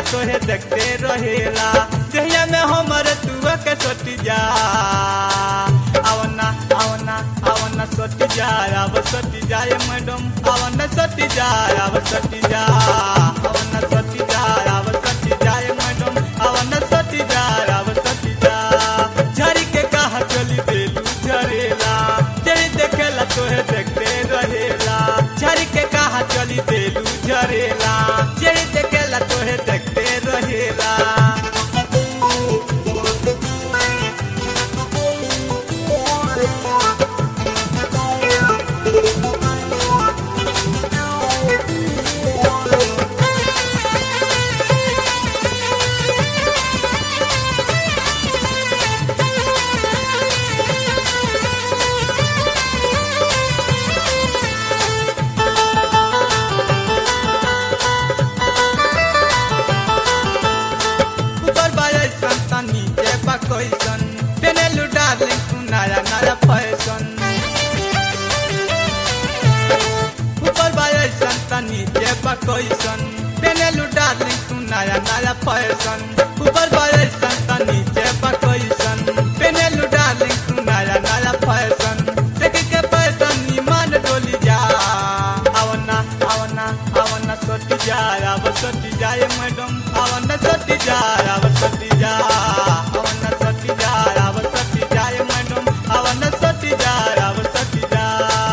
तोहे देखते रहेला जहिया में हमर तुआ के सोटी जा आवना आवना आवना सोटी जा अब सोटी जाए मैडम आवना सोटी जा अब सोटी जा आवना सोटी जा अब सोटी जाए मैडम आवना सोटी जा अब सोटी जा झरी के कहा चली देलू झरेला जरी देखेला तोहे देखते रहेला झरी के कहा चली देलू झरेला जरी देखेला तोहे देखते रहेला ऊपर बाजे संता नीचे बा कैसन पेनेलू डार्लिंग तू नया नया फैशन ऊपर बाजे संता नीचे बा कैसन पेनेलू डार्लिंग तू नया नया फैशन ऊपर बाजे संता नीचे बा कैसन पेनेलू डार्लिंग तू नया नया फैशन देख के फैशन ईमान डोली जा आवना आवना आवना सोटी जा अब सोटी जाए मैडम आवना सोटी जा अब सोटी जा आवना सोटी जा अब सोटी जाए मैडम आवना सोटी जा अब सोटी जा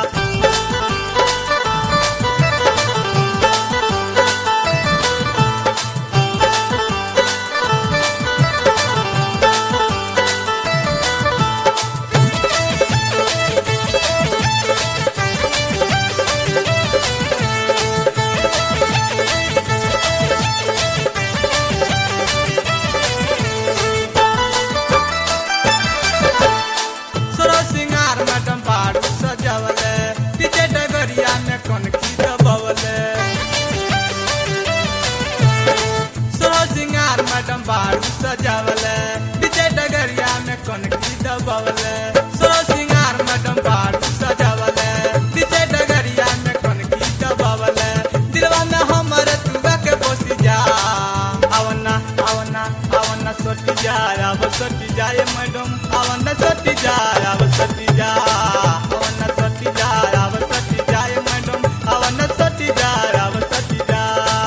सोरो सिंगार मैडम बारू सजावले पीछे डगरिया में कौन की दबवले सोरो सिंगार मैडम बारू सजावले पीछे डगरिया में कौन की दबवले सोरो सिंगार मैडम बारू सजावले पीछे डगरिया में कौन की दबवले दिलवा में हमर तुगा के बसी जा आवना आवना आवना सोटी जा अब सोटी जाए मैडम आवना सोटी जा अब सोटी जा आवना सोटी जा अब सोटी जाए मैडम आवना सोटी जा अब सोटी जा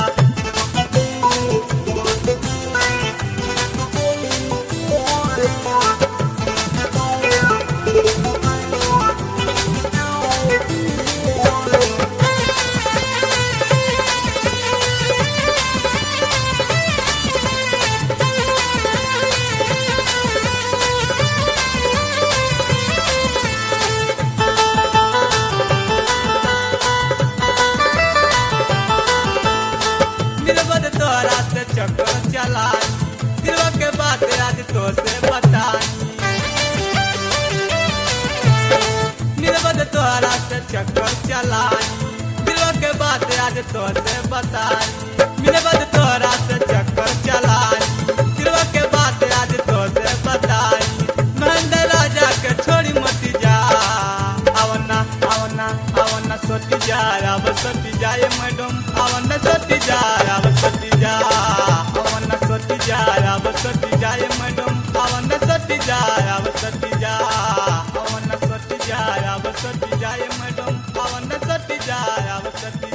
निर्बद तोरा से चक्कर चलाई दिलवा के बात आज तो से बताई निर्बद तोरा से चक्कर चलाई दिलवा के बात आज तो से बताई निर्बद तोरा से चक्कर चलाई दिलवा के बात आज तो से बताई महेंद्र राजा के छोड़ी मती जा आवना आवना आवना सोटी जा अब सोटी जाए मैडम आवना सोटी जा अब सोटी जा आवना सोटी जा अब सोटी जाए मैडम आवना सोटी जा अब सोटी जा आवना सोटी जा अब सोटी जाए मैडम आवना सोटी जा अब सोटी